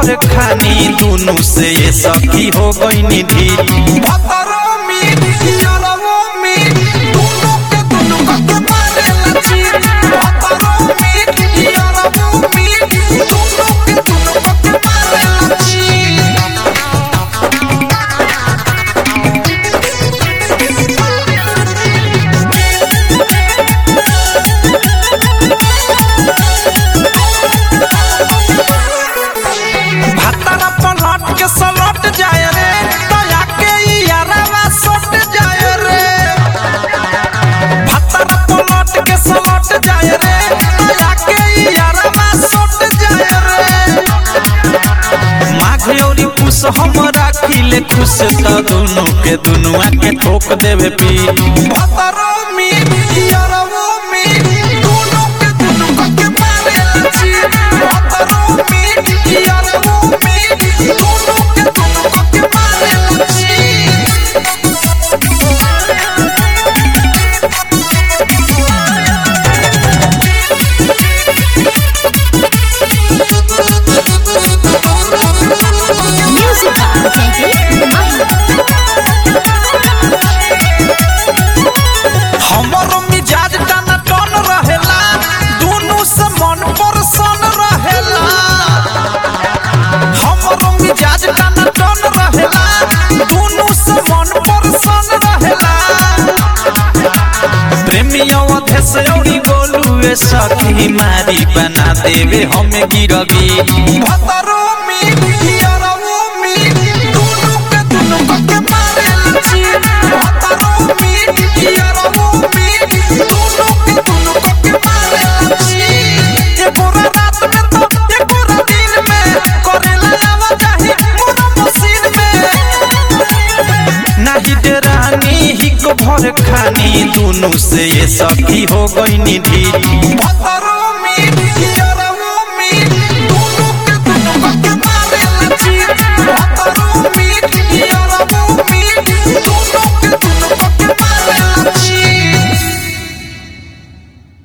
भर खानी दुनु से ये सखी हो गई निधि भतरो मीट यारवो मीट दोनों के दोनों के मारे लची भतरो मीट यारवो मीट दोनों के दोनों के मारे लची भातारा पलट के सलट जाए रे दया के यारवा सट जाए रे भातारा पलट के सलट जाए रे दया के यारवा सट जाए रे माघ औरी पुष हम राखिले खुश त दुनु के दुनुआ के ठोक देवे पीठ भतरो मीट यारवो मीट दोनों के दोनों के मारे लची भतरो मीट यारवो मीट दोनों के दोनों के मारे लची Music by Teddy हमर मिजाज टन टन रहेला दुनु से मन परसन रहेला हमर मिजाज टन टन रहेला दुनु से मन परसन रहेला प्रेमियों अधेस औरी गोलुए सखी मारी बना देवे हमें गिरवी भतरो मीट यारवो मीट दोनों के दोनों के मारे लची भतरो मीट यारवो मीट दोनों के दोनों के मारे लची एको रात में तो एको दिन में करेला आवा जाही मोर मशीन में नाही डेरानी हिक भर खानी दुनु से ये सखी हो गई निधि भतरो मीट